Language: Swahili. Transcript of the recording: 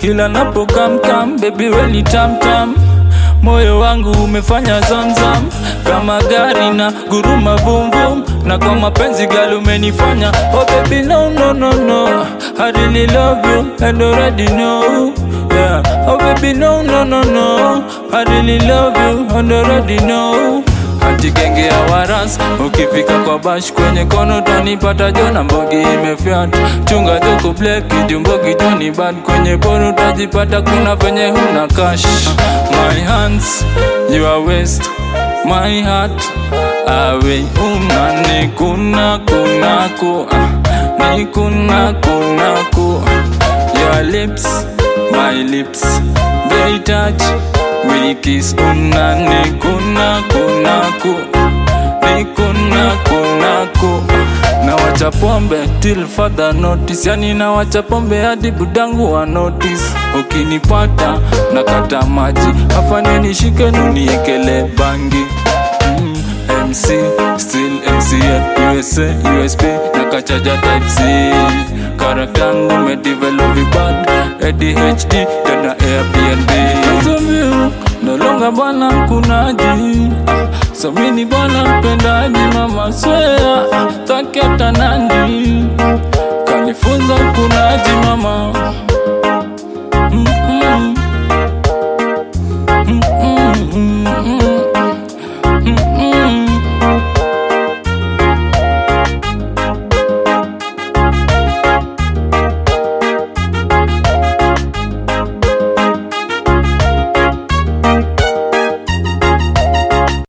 kila napo kam kam baby weni tam tam moyo wangu umefanya zamzam kama gari na guruma vum vum na kwa mapenzi gali umenifanya oh baby no no no no I really love you and already know yeah oh baby no no no no I really love you and already know Ati genge ya waras ukifika kwa bash kwenye kono tanipata jona mbogi imefyat chunga joko black jumbogi joni bad kwenye bono tajipata kuna venye huna cash my hands your waist my heart awe una kuna kunako ni kuna kunako your lips my lips they touch we kiss una ni kuna kunako ni kuna kunako na wacha pombe till further notice yani na wacha pombe hadi budangu wa notice ukinipata nakata maji afanye nishike nuniekele bangi mm, MC still MCL USA USP nakachaja type C karaktangu medevelop vibad ADHD tena Airbnb Kazumbiu no longer bwana kunaji so mini bwana mpendaji mama swea taki hata nani kanifunza kunaji mama